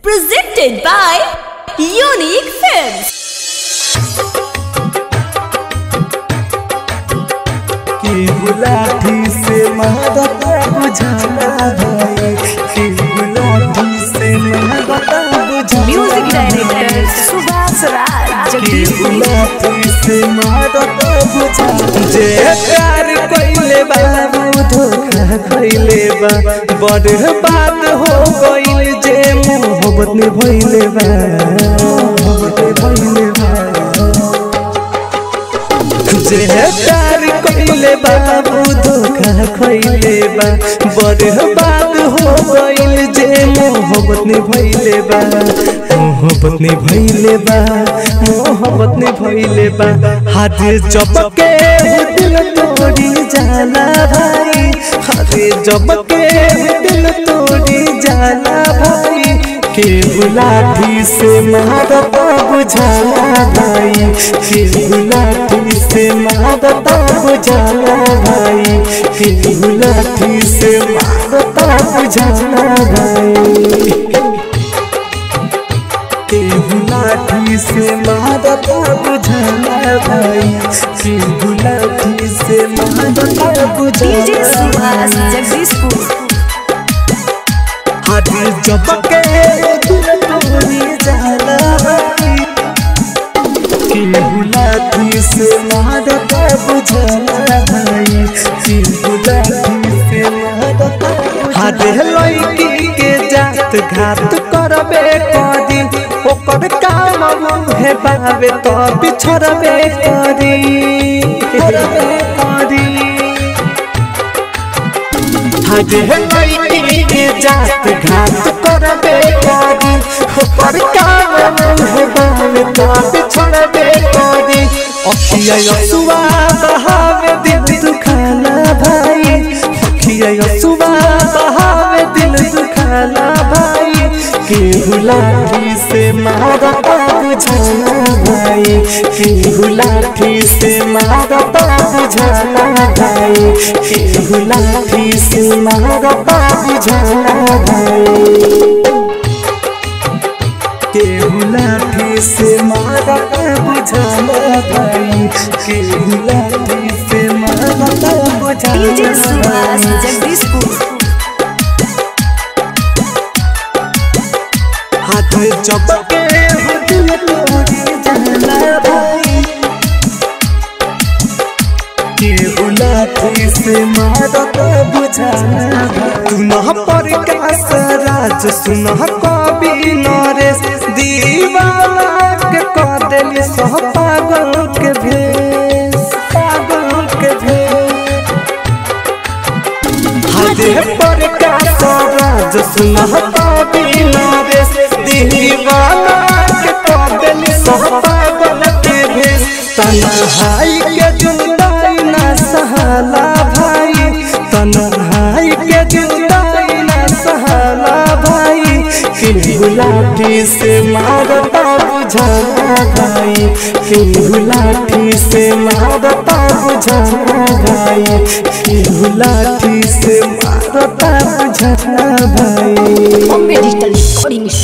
Presented by Unique Films. के गुलाटी से मादता बुझाना भाई के गुलाटी से मादता बुझाना Music Director Subhas Raj के गुलाटी से मादता बुझाना जे प्यार कइले बाबू धोखा कइले बा बड़ बात हो गइल जे मोहब्बत में भइले बा मोहब्बत में भइले बा जे प्यार कइले बाबू धोखा खइले बा बड़ बात हो गइल जे मोहब्बत ने भइले बा मोहब्बत ने भइले बा मोहब्बत ने भइले बा हाथ चपके दिल तोड़ी जाला भाई हाथ चपके दिल तोड़ी जाला भाई के गुलाटी से मारता बुझाला भाई के गुलाटी से मारता बुझाला भाई के गुलाटी से मारता बुझाला भाई के गुलाटी से मारता बुझाला भाई के गुलाटी से मारता DJ बुझाला Subhas Jagdishpur. हाथ चपके दिल तोड़ी जाला भाई के गुलाटी से मादता बुझला भाई के गुलाटी से मादता हाथ लड़की के जात घात करबे करी ओकर काम मुहे बाबे तो बिछड़बे करी करबे करी हाजे लड़की के जात घात करबे करी ओकर काम मुहे बाबे तो बिछड़बे करी अखिया यसुआ बहावे दिल दुखाना भाई अखिया यसुआ बहावे दिल दुखाना भाई के गुलाटी से मारता बुझाना भाई के गुलाटी से मारता बुझाना भाई के गुलाटी से मारता बुझाना भाई के गुलाटी से मारता बुझाना भाई के गुलाटी से मारता DJ बुझाना Subhas भाई Jagdishpur. हाथ चपके हो दिल तोड़ी जाला भाई के उलाठी से मारता बुझाना तू न पर कास राज सुन कवि नरेश दीवाना के कह देली सह पागल के भेष पागल के भेष हाथे पर का सराज सुनहता बिना रेस दीवाना के पागल सब पागल के भेष तन्हाई के जुदाई ना सहाला भाई तन्हाई के जुदाई ना सहाला भाई कि गुलाटी से मारता बुझाना भाई कि गुलाटी से मारता बुझाना भाई कि गुलाटी से मारता बुझाना भाई Bombay Digital Recording